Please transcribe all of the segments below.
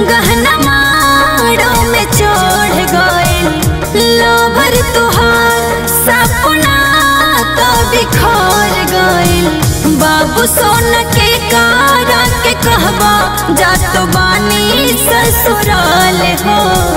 गहना माड़ो में चढ़ गइल लोभर तुहार सपना तो बिखर गइल बाबू सोन के कारा के कहबा जा तो बानी ससुराल हो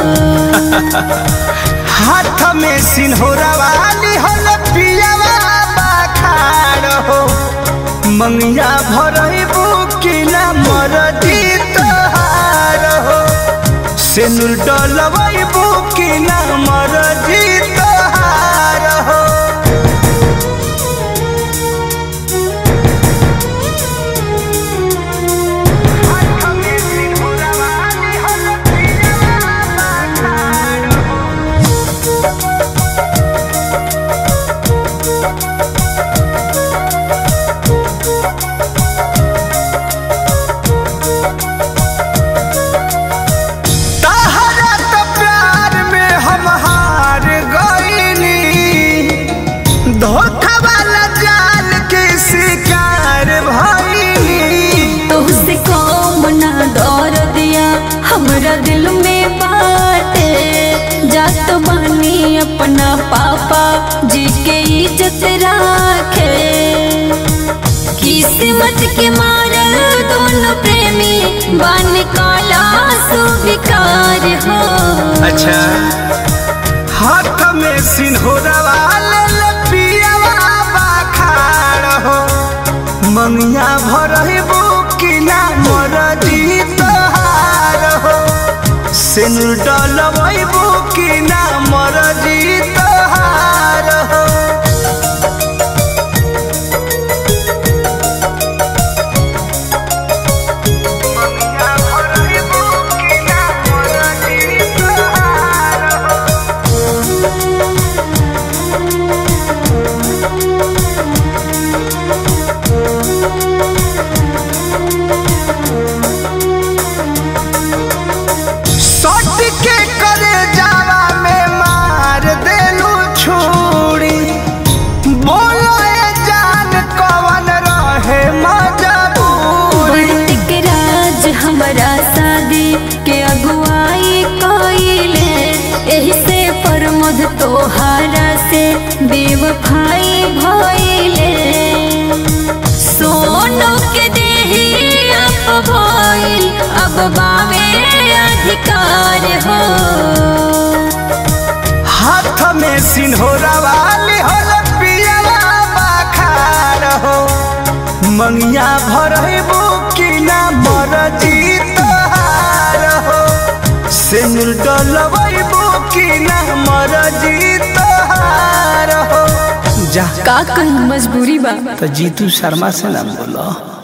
हाथ में सिन्होरा वाली हल पियावा बाखार हो मंगिया भरबू कि ना मरदी तोहार हो सेनुर डलबू कि ना मरदी तोहार हो हाथ में सिन्होरा वाली हल पियावा बाखार हो तहरा तो प्यार में हम हार गईनी धोखा वाला जाल के शिकार भईनी तुझसे कौन ना डर दिया हमरा दिल में बाटे जा तो बानी अपना पापा जी के इज्जत राखे किस्मत के मारल दोनों प्रेमी बन काला सुविकार हो अच्छा हाथ में सिन्होरा वाले लपियावा बाखार हो मंगिया भरबू कि ना मरदी तोहार हो सिनुर डलबू कि ना मरदी तोहार हो मंगिया भरबू कि ना मरदी तोहार हो सट के करे जावा में मार देलू छुरी बोलो ए जान कवन रहे मजबूरी बढ़त के राज हमारा शादी के अगुवाई कइले एही से प्रमोद तोहारा से बेवफाई भइले सोनो के देही अब भइल अब बावे अधिकार हो हाथ में सिन्होरा वाली होल पियला बाखार हो मंगिया भरबू कि ना मरजी तोहार हो सिनुर डलबू कि ना मरजी तोहार हो जा का कहीं मजबूरी बा तो जीतू शर्मा से ना बोलो